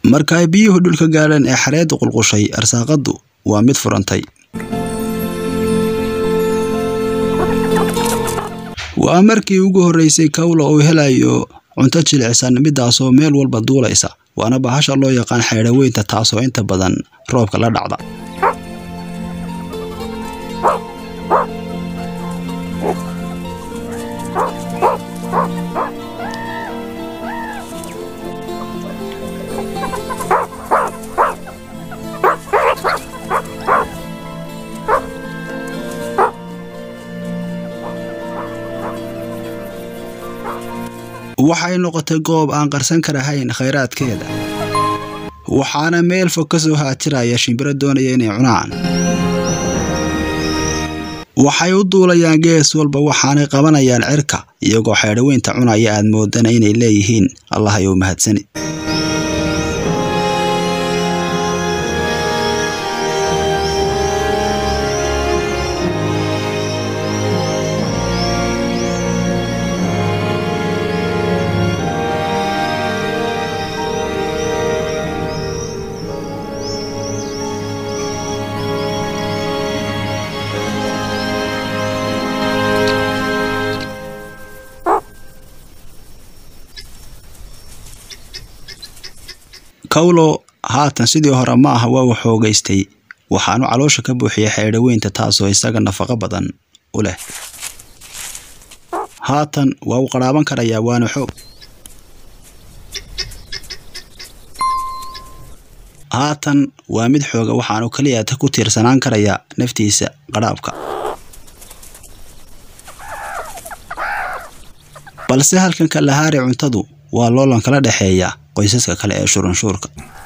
marka ay biyuhu dhulka gaadheen ee xareeddu qulqushay arsaaqaddu waa mid furantay waa markii ugu horreysay kawla uu helayo cunto jilicsan midaasoo meel walba duulaysa waana bahasha loo yaqaan xaydhaweynta taasoo inta badan roobka la dhacda waxay noqotay goob aan qarsan karahayn khayraadkeeda waxaana meel fog ka soo haajiraya shimbiro doonaya inay cunaan waxay u duulayaan gees walba waxaanay qabanayaan cirka iyagoo xeedhaweynta cunaya aad moodana inay leeyihiin allah ayou mahadsani kawlo haatan sidii hore ma aha waa uu xoogaystay waxaanu caloosha ka buuxiyay xeedhaweynta taasoo isaga nafaqo badan u leh haatan waa uu qarhaaban karayaa waana xoog haatan waa mid xooga waxaanu keliya ku tiirsanaan karayaa naftiisa qadhaabka balse halkan kalahaari cuntadu waa loolan kala dhexeeya qoysaska kale ee shurunshuurka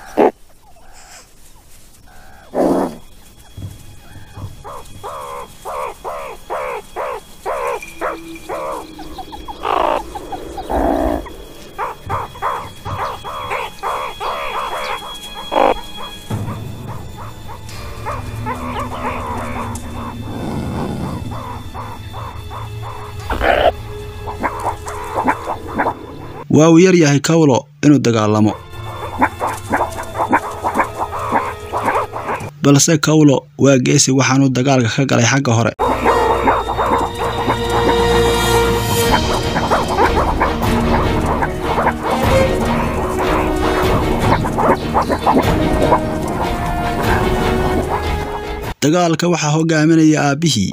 waa uu yar yahay kawlo inuu dagaalamo balse kawlo waa geesi waxaanuu dagaalka ka galay xagga hore dagaalka waxaa hogaaminaya aabbihii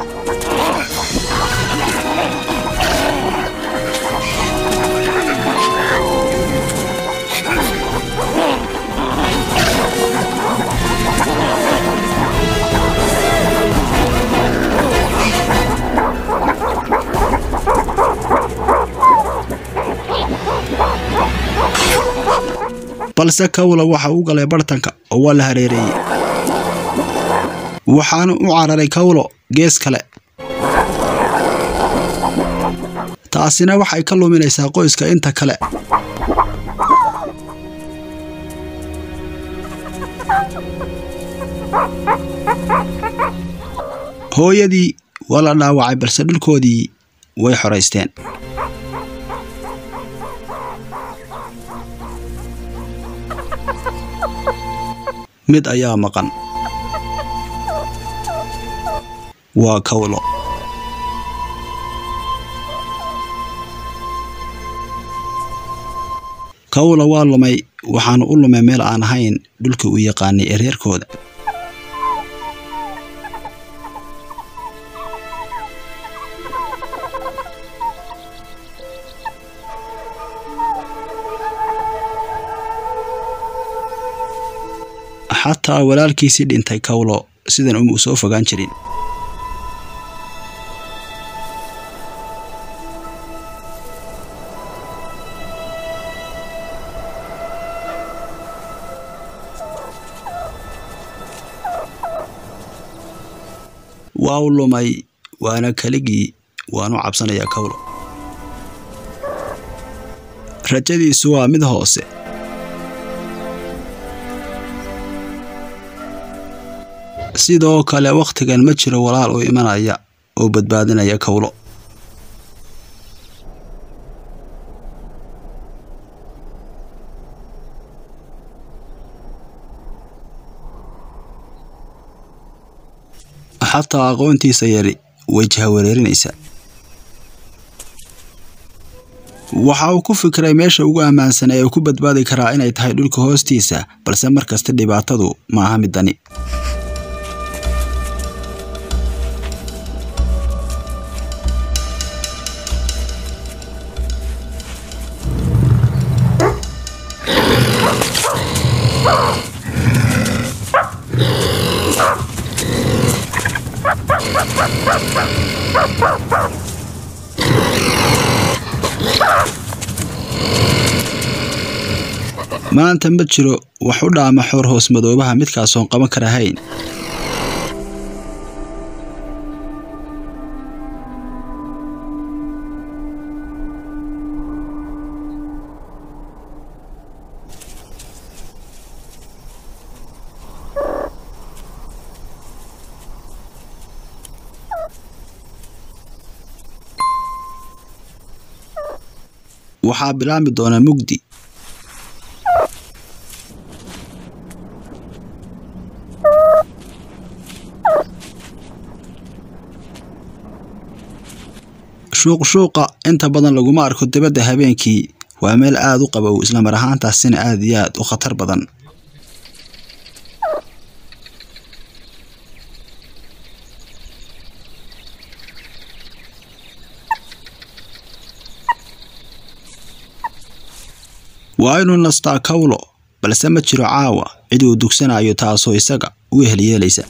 balse kawla waxa uu galay bartanka oo waa la hareereeyey waxaanu u cararay kawlo gees kale taasina waxay ka luminaysaa qoyska inta kale hooyadii waa la dhaawacay balse dhulkoodii way xoraysteen mid ayaa maqan waa kawlo kawlo waa lumay waxaanu u lumay meel aan ahayn dhulkii uu yaqaanay ee reerkooda xataa walaalkiisii dhintay kawlo sidan uma u soo fogaan jirin waa u lumay waana keligii waanu cabsanayaa kawlo rajadiisu waa mid hoose sidoo kale wakhtigan ma jiro walaal u imanaya oo badbaadinaya kawlo xataa aqoontiisa yari wejha wareerinaysa waxa uu ku fikiray meesha ugu ammaansan ee uu ku badbaadi karaa inay tahay dhulka hoostiisa balse markasta dhibaatadu ma aha midani maanta ma jiro wax u dhaama xoor hoos madoobaha midkaasoon qaban karahayn waxaa bilaabmi doona mugdi shuuqshuuqa inta badan laguma arko dibadda habeenkii waa meel aad u qabow islamar ahaantaasina aad iyo aad u khatar badan waa inuu nastaa kawlo balse ma jiro caawa cid uu dugsanayo taasoo isaga u ehelyeelaysa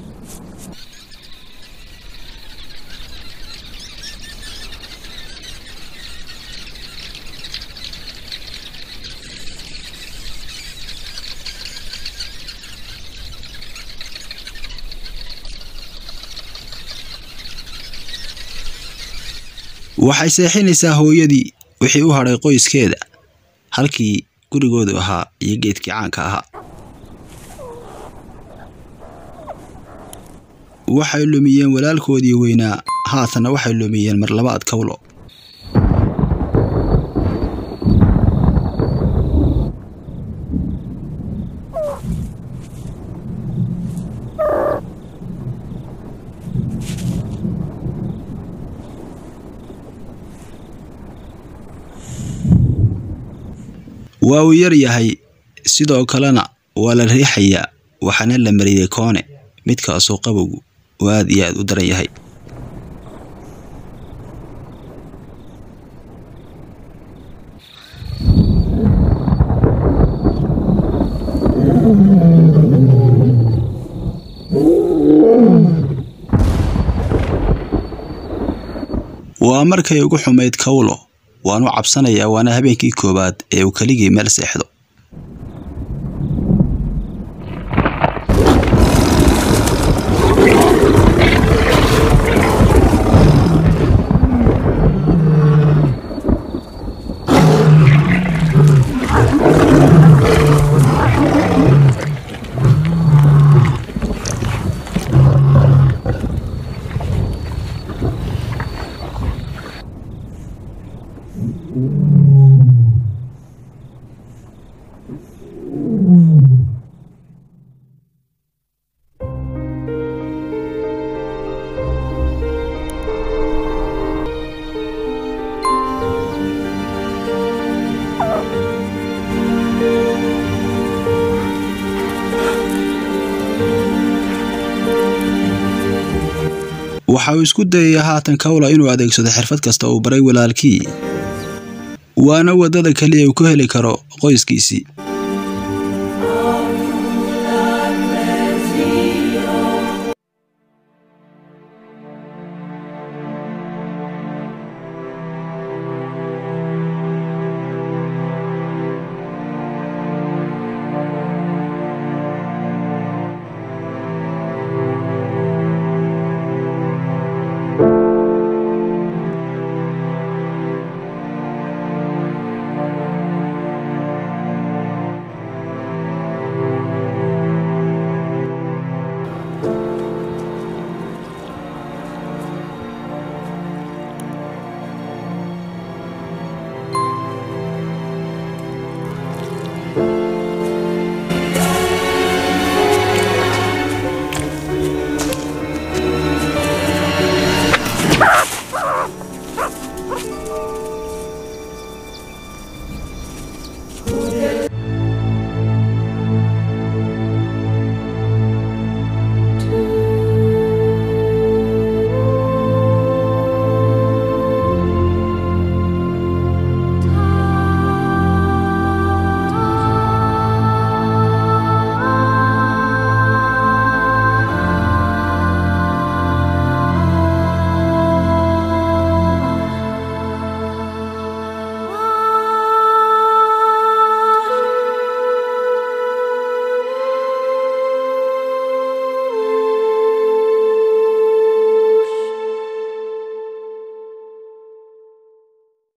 waxay seexinaysaa hooyadii wixii u hadhay qoyskeeda halkii gurigoodu ahaa iyo geedkii caanka ahaa waxay lumiyeen walaalkoodii weynaa haatana waxay lumiyeen mar labaad kawlo waa uu yar yahay sidoo kalena waa la riixayaa waxaana la mariyey koone midkaasoo qabowgu oo aad iyo aad u daran yahay waa markay ugu xumayd kawlo waanu cabsanayaa waana habeenkii koowaad ee uu keligii meel seexdo waxa uu isku dayayaa haatan kawla inuu adeegsado xirfad kasta uu baray walaalkii waana waddada keliya uu ku heli karo qoyskiisii